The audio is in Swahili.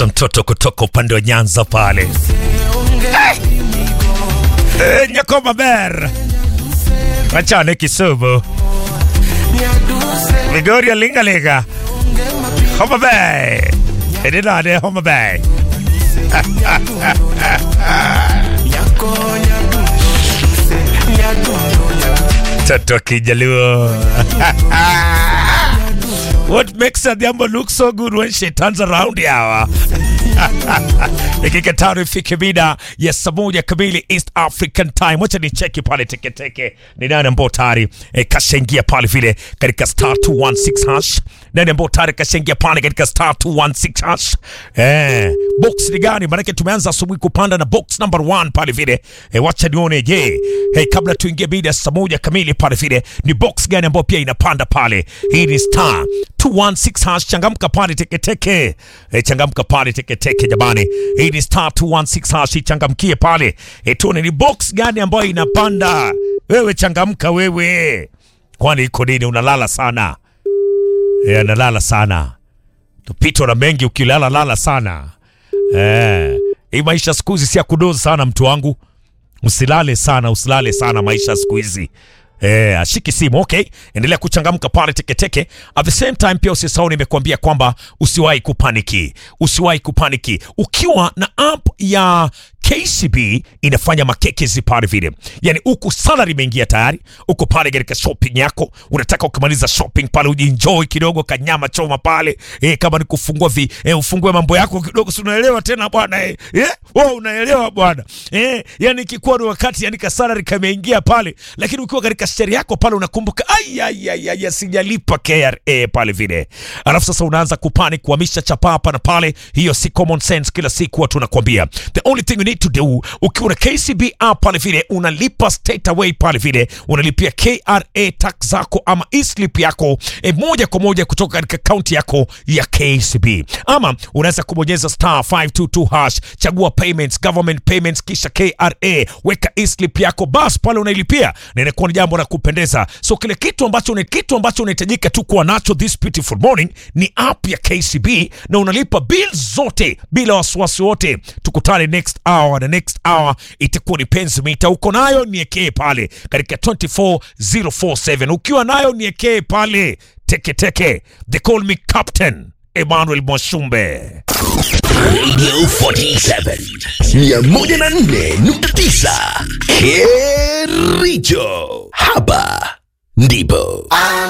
mtoto mtoto kutoka upande wa Nyanza pale Eh, Nyakoma Ber Wachane Kisumu Vigoria Lingalinga Homa Bay Edinade Homa Bay Toto Kijaluo What makes Adhiambo look so good when she turns around yawa dakika tano ifike mida ya saa moja kamili East African Time. Wacha ni cheki pale teketeke ni nani ambao tayari eh, kashaingia pale vile katika star 216 hash. Nani ambao tayari kashaingia pale katika star 216 hash. Eh, box ni gani? Maanake tumeanza asubuhi kupanda na box number 1 pale vile. Eh, wacha nione je, hey, kabla tuingie mida ya saa moja kamili pale vile ni box gani ambayo pia inapanda pale. Hii ni star 216 hash. Changamka pale teketeke. Eh, changamka pale teketeke jamani. Hii ni star 216 hash. Changamkie pale. Eh, tuone ni box gani ambayo inapanda. Wewe changamka wewe. Kwani iko nini unalala sana? Eh, analala sana. Tupitwa na mengi ukilala lala sana. Eh, hii maisha siku hizi si ya kudozi sana mtu wangu. Usilale sana, usilale sana maisha siku hizi. Eh, ashiki simu okay. Endelea kuchangamka pale teketeke. At the same time pia usisahau nimekuambia kwamba usiwahi kupaniki. Usiwahi kupaniki. Ukiwa na app ya KCB inafanya makekezi pale vile. Yaani huku salary imeingia tayari, uko pale katika shopping yako, unataka ukimaliza shopping pale ujienjoy kidogo kanyama choma pale. Eh, kama ni kufungua vi, eh, ufungue mambo yako kidogo, si unaelewa tena bwana eh. Eh, wewe unaelewa bwana. Eh, yani ikikuwa ni wakati yani ka salary kameingia pale, lakini ukiwa katika sheria yako pale unakumbuka ai ai ai, ai sijalipa KRA pale vile. Alafu sasa unaanza kupani kuhamisha chapa hapa na pale, hiyo si common sense. Kila siku watu nakwambia, the only thing you need to do ukiwa na KCB app pale vile unalipa straight away pale vile unalipia KRA tax zako ama e-slip yako e, moja kwa moja kutoka katika akaunti yako ya KCB, ama unaweza kubonyeza star 522 hash, chagua payments, government payments, kisha KRA, weka e-slip yako, bas pale unailipia na inakuwa ni jambo la kupendeza. So kile kitu ambacho ni kitu ambacho unahitajika tu kuwa nacho this beautiful morning ni app ya KCB na unalipa bills zote bila wasiwasi wote. Tukutane next hour na next hour itakuwa ni penzi mita. Uko nayo niekee pale katika 24047 ukiwa nayo niekee pale teketeke. They call me Captain Emmanuel Mwashumbe. Radio 47 104.9 Kericho. Hapa ndipo